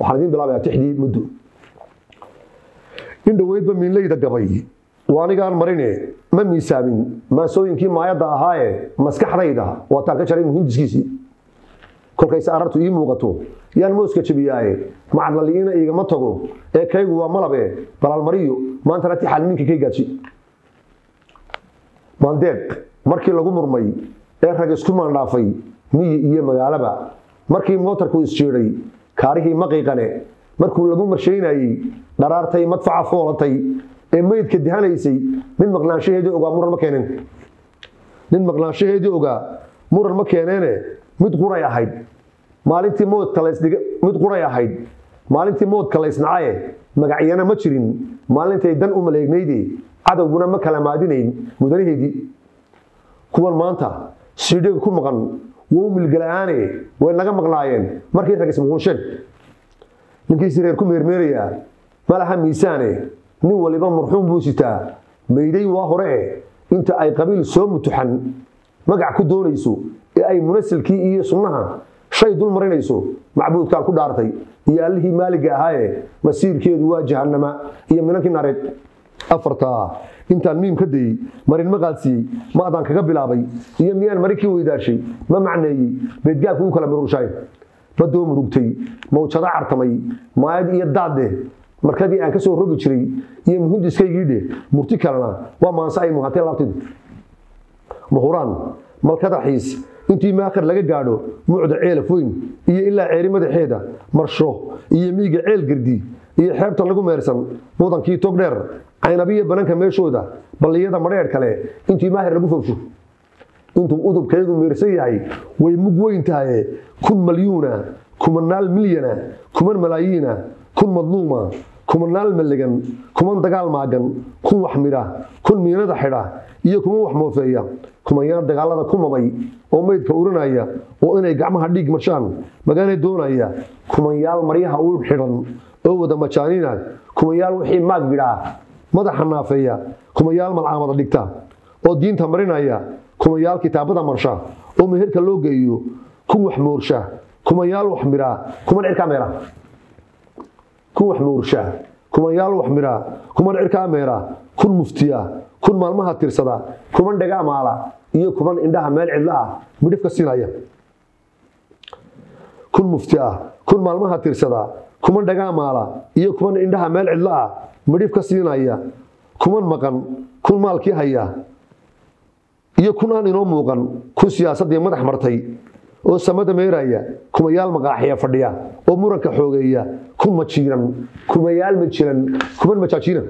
waxaan idiin bilaabayaa tixdii muddo in dhoweydba miinleyda gabay waa anigaan marine ma miisaamin maasooyinkii maayadda ahaaye maskaxdayda waataan ka jaray muhindiskiisii kolkayse arartu ii muuqato yaan mooska jebiyaaye macadlali'iina igama tago ee kaygu waa malabe balaalmariyo maantana tixal minka kay gaadsi maandeeq markii lagu murmay ee rag isku maandhaafay miyi iyo magaalaba markii mootarku isjiidhay kaarihii maqiiqane markuu lagu marshaynayey dharaartay madfaca foolatay ee meydka dihanaysay nin maqnaanshaheedii ogaa muran ma keeneen nin maqnaanshaheedii ogaa muran ma keeneene mid quray ahayd maalintii moodka laysdhig mid quray ahayd maalintii moodka laysnacaye magacyana ma jirin maalintay dan u maleegnayde cadowguna ma kala maadinayn mudanaheedii kuwan maanta siidhiga ku maqan wou milgala-aane way naga maqnaayeen markii rag ismuquunsheen ninkiisi reer ku meermeerayaa ma laha miisaane nin waliba marxuum buu sitaa mayday waa hore e inta ay qabiil soo mutuxan magac ku doonayso ee ay munasilkii iyo sunnaha shay dul marinayso macbuudkaan ku dhaartay iyo allihii maaliga ahaaye masiirkeedu waa jahannama iyo minankii nareed afartaa intaan miim ka dayey marin ma qaadsiiyey ma adaan kaga bilaabay iyo miyaan mari kii weydaashay ma macneeyey beedgaabku u kala mururshaay badoo murugtay mawjada cartamay maayad iyo daadde markadii aan ka soo rogi jiray iyo muhindiskaygiidhe murti kalena waa maanse ay muhatee laabtidu mahuraan malkadaxiis intii maakhir laga gaadho mucda ceelaf weyn iyo ilaa ceeri madaxeeda marsho iyo miiga ceel gardi iyo xeebtan lagu meersan mudankii togdheer caynabiya bananka meeshooda balliyada madheer kale intii maahir lagu fowsho intuu udubkaygu meersan yahay way mug weyn tahaye kun malyuuna kumanaal milyana kuman malaayiina kun madluuma kumanaal malegan kuman dagaal maagan kun wax midha kun miinada xidha iyo kuman wax moofeeya kumayaan dagaalada ku mamay oo meydka urinaya oo inay gacmaha dhiig marshaan magaane doonaya kumayaal maryaha u xidhan oo wada majaaniina kumayaal wixii maag bidhaa madaxa naafeeya kumayaal malcaamada dhigta oo diinta marinaya kumayaal kitaabada marsha oo meherka loo geeyo kun wax moorsha kumayaal wax midhaa kuman cirkaa meera kun wax moorsha kumayaal wax midhaa kuman cirkaa meera kun muftiya kun maalmaha tirsada kuman dhagaa maala iyo kuman indhaha meel cidla ah midhifka siinaya kun mufti ah kun maalmaha tirsada kuman dhagaa maala iyo kuman indhaha meel cidla ah midhifka siinaya kuman maqan kun maalkii haya iyo kun aan inoo muuqan kun siyaasaddii madax martay oo samada meeraya kumayaal maqaaxiya fadhiya oo muranka xoogeeya kun majiiran kumayaal majiran kuman majaajiina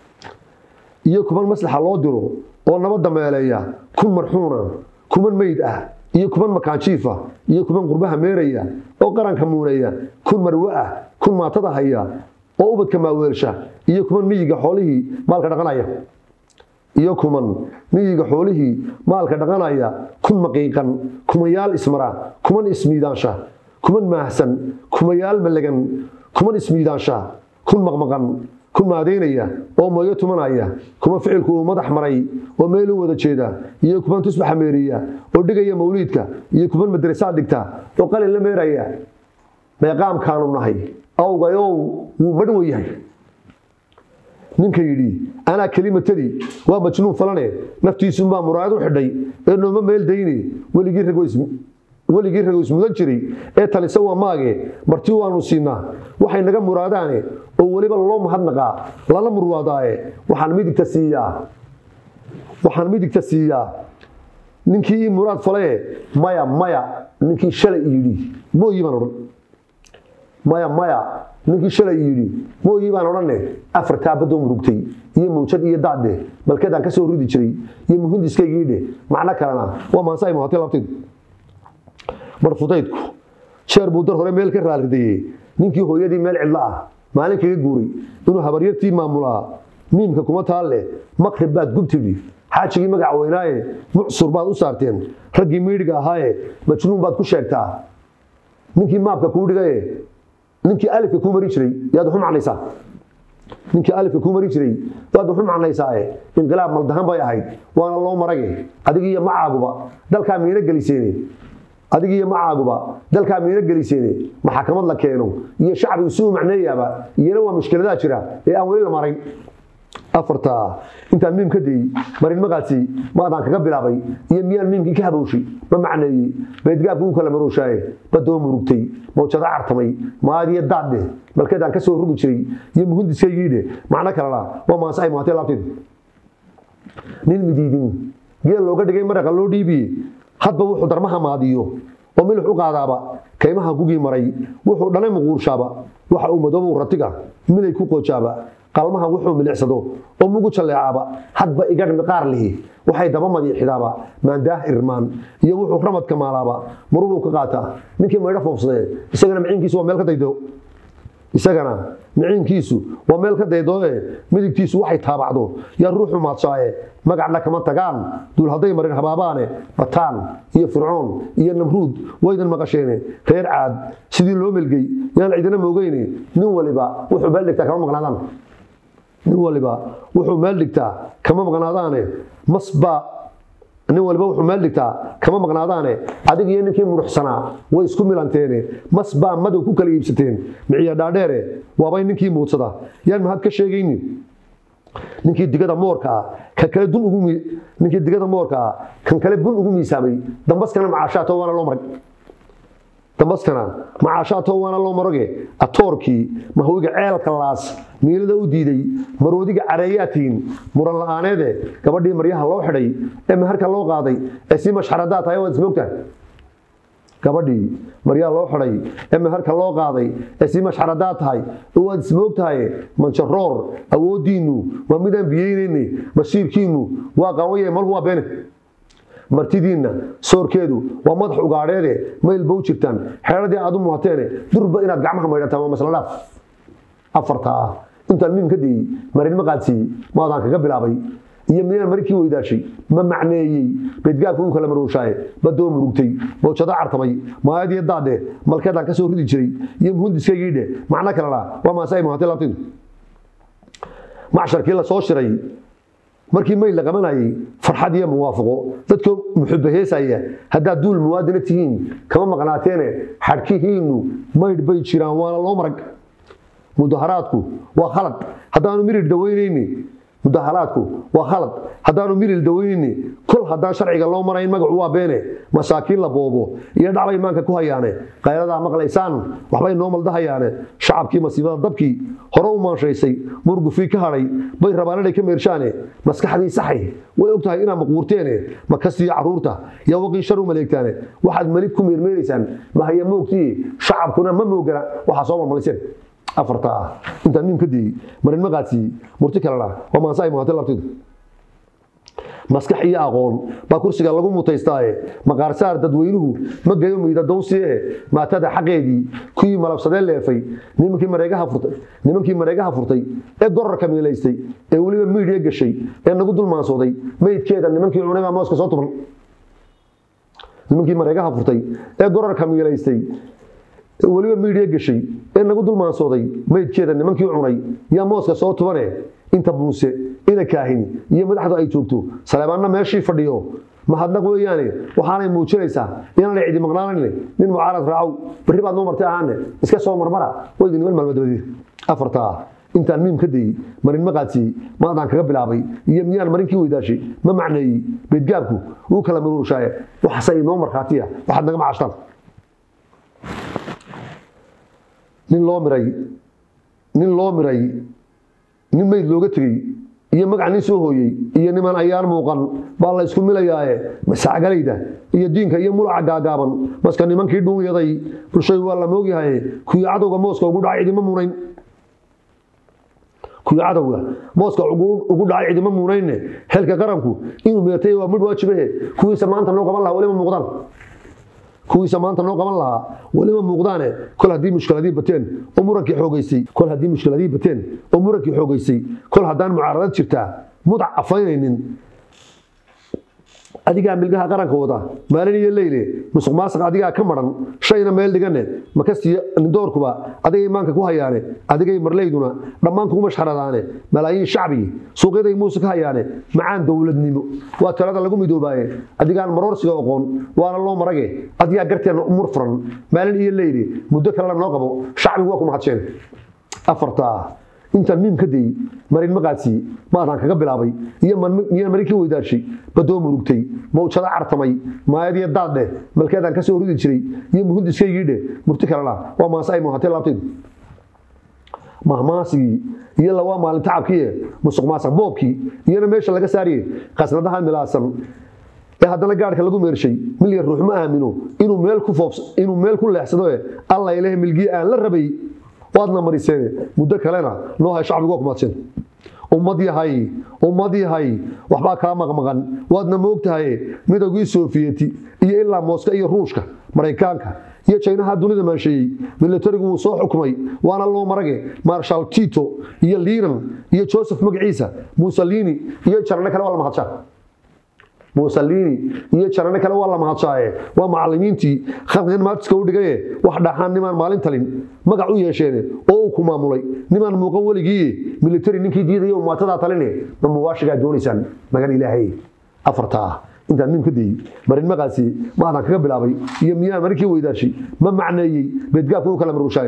iyo kuman maslaxa loo diro oo nabadda meeleeya kun marxuuna kuman meyd ah iyo kuman makaanjiifa iyo kuman qurbaha meeraya oo qaranka muuneeya kun marwe ah kun maatada haya oo ubadka maaweelsha iyo kuman miyiga xoolihii maalka dhaqanaya iyo kuman miyiga xoolihii maalka dhaqanaya kun maqiiqan kumayaal ismara kuman ismiidaansha kuman maahsan kumayaal malegan kuman ismiidaansha kun maqmaqan kun maadeynaya oo mooyo tumanaya kuma ficilku uu madax maray oo meel u wada jeeda iyo kuman tusbaxa meeriya oo dhigaya mawliidka iyo kuman madrasaad dhigta oo qalin la meeraya meeqaamkaanu nahay awgayow wuu madhwo yahay ninka yidhi anaa kelimatadii waa majnuun falane naftiisunbaa muraayad u xidhay ee nooma meel dayne weligii rago ismudan jiray ee talisa waa maage marti waanu siinaa waxay naga muraadaane oo weliba loo mahadnaqaa lala murwaadaaye waxaan midigta siiyaa waxaan midigta siiyaa ninkii ii muraad falaye maya maya ninkii shalay yidhi mooyi baan odhan maya maya ninkii shalay yidhi mooyi baan odhanne afartaa badoo murugtay iyo mawjad iyo daadde balkeedaan ka soo ridi jiray iyo muhindiskaygiidhe macno kalena waa maansa ay muhatay labteedu barfudaydku jeer buu dar hore meel ka raarridayey ninkii hooyadii meel cidlo ah maalin kaga guuray inuu habaryartii maamulaa miimka kuma taalle maqrib baad gubtidhi xaajigii magac weynaaye mucsur baad u saarteen raggii miidhiga ahaaye majnuun baad ku sheegtaa ninkii maabka kuu dhigaye ninkii alifka kuu mari jiray yaad waxu macnaysaa ninkii alifka kuu mari jiray waad waxu macnaysaae inqilaab maldahan bay ahayd waana loo marage adigiiyo macaaguba dalkaa miino geliseene adiga iyo macaaguba dalkaa miina geliseene maxakamad la keeno iyo shacbigu si uu macneeyaaba iyana waa mushkiladaha jira ee aan weli la marayn afarta intaan miim ka dayey marin magaasi maadaan kaga bilaabay iyo miyaan miimkii ka habowshay ma macneeyey beedgaabka u kala marooshaaye badoo murugtay mawjado cartamay maadiyo daadde balkeedaan ka soo rugi jiray iyo muhundiskaygiidhe macno kalena waa maanse ay mahatay laabteed nin midiidin geel looga dhigay maraqa loo dhiibiye hadba wuxuu darmaha maadiyo oo milix u qaadaaba kaymaha gugii maray wuxuu dhanay muquurshaaba waxa uu madoobow ratiga milay ku qoojaaba qalmaha wuxuu milicsado oo mugu jalleecaaba hadba igadh miqaar lihi waxay daba madiixidaaba maandaah irmaan iyo wuxuu ramadka maalaaba muruhuu ka qaataa ninkii maydho foofsadee isagana maciinkiisu waa meel ka daydo isagana miciinkiisu waa meel ka daydooe midigtiisu waxay taabacdo yaa ruuxu maadshaaye magacna kama tagaan duul hadday marin habaabaane bataan iyo fircoon iyo namruud waydan maqasheene reer caad sidii loo melgey yaan cidina moogeyne nin waliba wuxuu meel dhigtaa kama maqnaadaan nin waliba wuxuu meel dhigtaa kama maqnaadaane masbaa nin waliba wuxuu meel dhigtaa kama maqnaadaane adig iyo ninkii muruxsanaa way isku milanteene mas baa madow ku kala iibsateen miciya dhaadheere waabay ninkii muudsada yaan mahad ka sheegaynin ninkii digada moorka ah kan kale dun ugu ninkii digada moorka ah kan kale bun ugu miisaamay dambaskana macaashaato waana loo marag dambaskana macaashaato waana loo maroge atoorkii mahwiga ceelka laas miilada u diiday maroodiga careeyaatiin muran la-aaneede gabadhii maryaha loo xidhay ee maharka loo qaaday ee si mashxaradaa tahay waad ismoogtahay gabadhii maryaha loo xidhay ee maharka loo qaaday ee si mashxaradaa tahay oo waad ismoogtahay manjaroor awooddiinnu waa midaan biyeynayne masiirkiinnu waa qawaye malhu waa beene martidiinna soorkeedu waa madax ugaadheede mayl bow jirtaan xeeradii aad u muhateene durba inaad gacmaha maydhataan waa masla dhaaf afarta ah intaan miim ka dayey marin maqaadsiiyey maadaan kaga bilaabay iyo miyaan marinkii weydaashay ma macneeyey beedgaabka uu kala marowshaaye badoo murugtay mawjado cartamay maayadiyo daadhe malkeedaan ka soo ridi jiray iyo muhundiskaygiidhe macno kalena waa maase ay muhatay laabtidu macsharkii la soo shiray markii mayl la qabanayay farxad iyo muwaafaqo dadkoo muxubaheesaya haddaad duul muwaadina tihiin kama maqnaateene xadhkihiinnu maydh bay jiraan waana loo marag mudaharaadku waa khalad haddaanu mirir daweynayni mudaharaadku waa khalad haddaanu mirir daweynayni kol haddaan sharciga loo marayn magacu waa beene masaakiin la boobo iyo dhacbay maanka ku hayaane qayladaa maqlaysaan waxbay noo maldahayaane shacabkii masiibada dabkii hore u maanshaysay murgufii ka hadhay bay rabaan inay ka meershaane maskaxdii saxay way og tahay inaad maquurteene ma kastii caruurta yaa waqii shar u maleegtaane waxaad melig ku meermeeraysaan mahaya moogtii shacabkuna ma moogana waxaa soo malmaliseen afarta ah intaan miim ka diyey marin maqaadsiiyey murti kalena waa maanse ay muhatay labtidu maskax iyo aqoon baa kursiga lagu mutaystaaye maqaarsaar dadweynuhu ma geyo miida dawsiye maatada xaqeedii kuwii malabsadee leefay nimankii mareegaha furtay nimankii mareegaha furtay ee gorarka miilaystay ee weliba miidhiya gashay ee nagu dulmaansooday meydkeeda nimankii cunay baa mooska soo tuban nimankii mareegaha furtay ee gorarka miilaystay weliba miidhiya gashay ee nagu dulmaansooday maydkeeda nimankii cunay yaa mooska soo tubane inta buuse ina kaahini iyo madaxdu ay joogto saleebaanna meeshii fadhiyo mahadnaq weeyaane waxaanay muujinaysaa inaanay cidi maqnaanayn nin mucaarad raacow berri baad noo martay ahaane iska soo marmara waydi niman maalmadabadiir afarta ah intaan miim ka dayey marin maqaadsiiyey maadaan kaga bilaabay iyo miyaan marinkii weydaashay ma macneeyey beedgaabku uu kala maruurshaaye waxase inoo markhaatiya waxaad naga macashtaan nin loo miray nin loo miray nin mayd looga tegey iyo magac nin soo hooyey iyo niman ayaan muuqan baa la isku milayaaye masacgalayda iyo diinka iyo mulaca gaagaaban maska nimankii dhuunyaday bulshay waa la moogyahay kuwii cadowga mooska ugu dhacay cidima muunayn kuwii cadowga mooska ugu dhacay cidima muunaynne xilka qaranku inuu meertay waa midh waajibahe kuwiisa maanta noo qaban lahaa weliba muuqdaan kuwiisa maanta noo qaban lahaa weliba muuqdaane kol haddii mushkiladii bateen oo murankii xoogaysay kol haddii mushkiladii bateen oo murankii xoogaysay kol haddaan mucaaradad jirtaa mudac afaynaynin adigaa milgaha qaranka wada maalin iyo leyle musuq maasuq adigaa ka maran shayna meel dhigane makasiyo nindoorkuba adigay imaanka ku hayaane adigay marleyduna dhammaan kugu mashxaradaane malaayiin shacbi suuqyaday muuse ka hayaane macaan dowladnimo waa talada lagu midoobaaye adigaan maroorsiga oqoon waana loo marage adigaa garteenna umur furan maalin iyo leyle muddo kalena noo qabo shacbigu waa ku mahadsheen afartaa intaan miim ka dayey marin maqaadsiye maadaan kaga bilaabay iyo marin kii weydaashay badoo murugtay mawjada cartamay maayadiyo daaddheh malkeedaan ka soo rudi jiray iyo muhundiskaygiidhe murti kalena waa maase ay muhatee laabtaydu mahmaasigii iyo lawaa maalin tacabkiie musuq maasaq boobkii iyana meesha laga saariye qasnadaha milaasan ee haddana gaadhka lagu meershay milyan ruux ma aamino inuu meel ku foobs inuu meel ku leexsado ee alla ilaah milgii aan la rabay waadna mariseene muddo kalena noo hay shacbigu waa ku mahadsan ummad yahay ummad yahay waxbaa kaa maqmaqan waadna moogtahaye midowgii soofiyeti iyo ilaa mooska iyo ruushka maraykaanka iyo jaynaha dunida maansheeyey milatarigu wuu soo xukumay waana loo marage marshal tito iyo liinan iyo joseph magaciisa musalini iyo jarane kale waa la mahadshaa musalini iyo jarane kale waa la mahadshaaye waa macalimiintii khalqigan maatiska u dhigaye wax dhaxaan nimaan maalin talin magac u yeesheene oo uu ku maamulay nimaan muuqan weligiiye militari ninkii diidaya umaatadaa taline ma muwaashigaa doonaysaan magan ilaahay afartaa intaan nin ka dayey marin maqaasi maadaan kaga bilaabay iyo miyaa marinkii weydaashay ma macneeyey beedgaabka u kala maruushaayn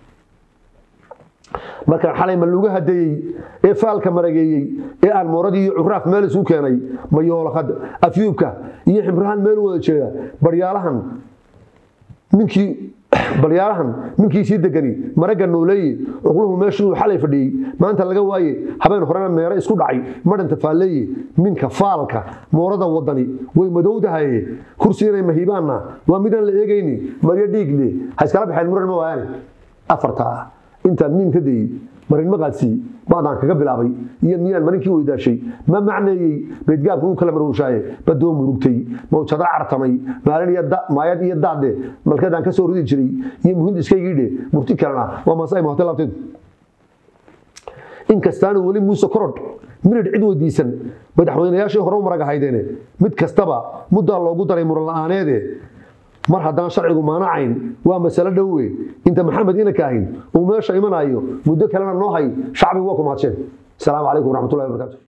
markaan xalay ma luga hadeeyey ee faalka marageeyey ee aan mooradii iyo curaaf meel isugu keenay mayoolakad afyuubka iyo ximrahaan meel wada jeeda baryaalahan ninkii balyaalahan ninkii sii degani maragga nooleeye cuqluhu meeshuu xalay fadhiyey maanta laga waaye habeen horena meero isku dhacay madhanta faalleeye minka faalka moorada wadani way madowdahaye kursiganay mahiibaanna waa midaan la eegayni maryo dhiigle ha iskala baxeen muran ma waayaane afartaa intaan miim ka dayey marin maqaadsiye maadaan kaga bilaabay iyo miyaan marinkii weydaashay ma macneeyey beedgaabka u kala maruushaaye badoo murugtay mawjado cartamay maalin iyo maayad iyo daadde malkeedaan ka soo rudi jiray iyo muhindiskaygiidhe murti kalena waa maasay mahate laabteedu inkastaanu weli muuse korodh minidh cid weydiisan madaxweynayaashii hore u marag ahaydeene mid kastaba muddaa loogu daray muran la'aaneede mar haddaan sharcigu maanacayn waa masalo dhowe inta maxamed inanka ahayn uu meesha imanayo muddo kalena noo hay shacbigu waa ku mahadsheen asalaamu calaykum waraxmatullahi wabarakatu